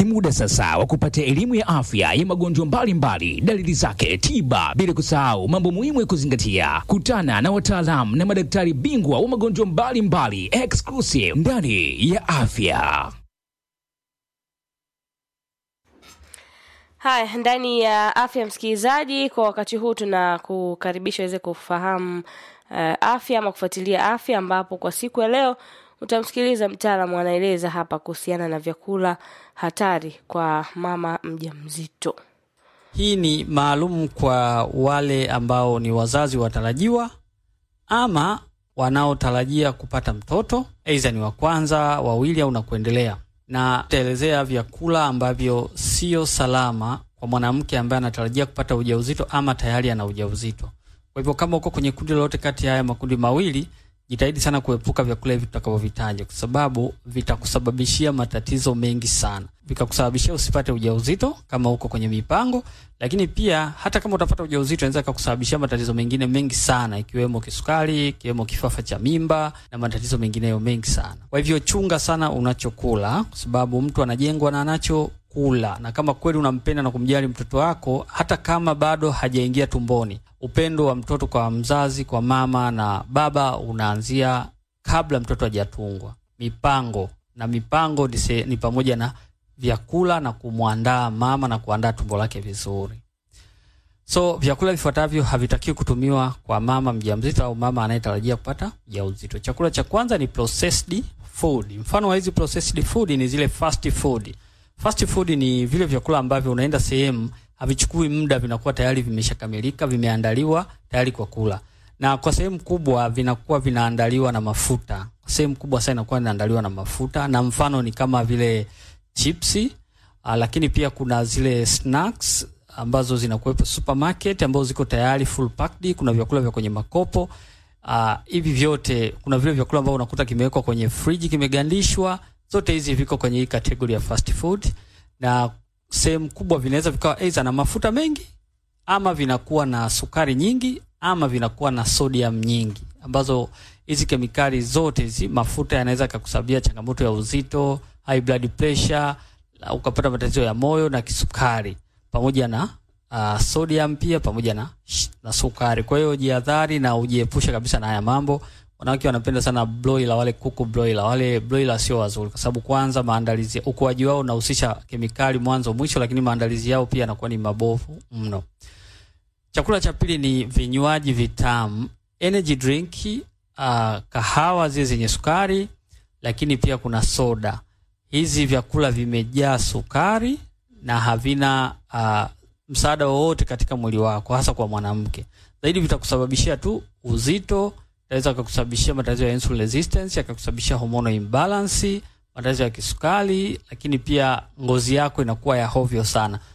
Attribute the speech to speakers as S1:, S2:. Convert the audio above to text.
S1: Ni muda sasa wa kupata elimu ya afya ya magonjwa mbalimbali, dalili zake, tiba, bila kusahau mambo muhimu ya kuzingatia. Kutana na wataalamu na madaktari bingwa wa magonjwa mbalimbali, exclusive ndani ya afya.
S2: Haya, ndani ya afya msikilizaji, kwa wakati huu tunakukaribisha uweze kufahamu uh, afya ama kufuatilia afya, ambapo kwa siku ya leo utamsikiliza mtaalamu anaeleza hapa kuhusiana na vyakula hatari kwa mama mjamzito.
S3: Hii ni maalum kwa wale ambao ni wazazi watarajiwa ama wanaotarajia kupata mtoto, aidha ni wa kwanza, wawili au na kuendelea, na taelezea vyakula ambavyo sio salama kwa mwanamke ambaye anatarajia kupata ujauzito ama tayari ana ujauzito. Kwa hivyo kama uko kwenye kundi lolote kati ya haya makundi mawili, jitahidi sana kuepuka vyakula hivi tutakavyovitaja, kwa sababu vitakusababishia matatizo mengi sana, vikakusababishia usipate ujauzito kama uko kwenye mipango, lakini pia hata kama utapata ujauzito inaweza kukusababishia matatizo mengine mengi sana, ikiwemo kisukari, ikiwemo kifafa cha mimba na matatizo mengineyo mengi sana. Kwa hivyo chunga sana unachokula, kwa sababu mtu anajengwa na anacho kula na kama kweli unampenda na kumjali mtoto wako, hata kama bado hajaingia tumboni, upendo wa mtoto kwa mzazi, kwa mama na baba unaanzia kabla mtoto hajatungwa. Mipango na mipango ni, se, ni pamoja na vyakula na kumwandaa mama na kuandaa tumbo lake vizuri. So vyakula vifuatavyo havitakiwi kutumiwa kwa mama mjamzito au mama anayetarajia kupata ujauzito. Chakula cha kwanza ni processed food. Mfano wa hizi processed food ni zile fast food. Fast food ni vile vyakula ambavyo unaenda sehemu havichukui muda, vinakuwa tayari vimeshakamilika, vimeandaliwa tayari kwa kula, na kwa sehemu kubwa vinakuwa vinaandaliwa na mafuta. Kwa sehemu kubwa sana inakuwa inaandaliwa na mafuta, na mfano ni kama vile chipsi, uh, lakini pia kuna zile snacks ambazo zinakuwepo supermarket ambazo ziko tayari full packed. Kuna vyakula vya kwenye makopo hivi uh, vyote. Kuna vile vyakula ambavyo unakuta kimewekwa kwenye friji kimegandishwa zote hizi viko kwenye hii kategori ya fast food, na sehemu kubwa vinaweza vikawa aidha na mafuta mengi ama vinakuwa na sukari nyingi ama vinakuwa na sodium nyingi, ambazo hizi kemikali zote hizi, mafuta yanaweza kukusababia changamoto ya uzito, high blood pressure, ukapata matatizo ya moyo na kisukari, pamoja na uh, sodium pia pamoja na, na sukari. Kwa hiyo jihadhari na ujiepushe kabisa na haya mambo. Wanawake wanapenda sana broiler, wale kuku broiler, wale broiler sio wazuri, kwa sababu kwanza maandalizi, ukuaji wao unahusisha kemikali mwanzo mwisho, lakini maandalizi yao pia yanakuwa ni mabovu mno. Chakula cha pili ni vinywaji vitamu, energy drink, uh, kahawa zile zenye sukari, lakini pia kuna soda. Hizi vyakula vimejaa sukari na havina uh, msaada wowote katika mwili wako, hasa kwa mwanamke. Zaidi vitakusababishia tu uzito inaweza kukusababishia matatizo ya insulin resistance, yakakusababishia hormonal imbalance, matatizo ya kisukari, lakini pia ngozi yako inakuwa ya hovyo sana.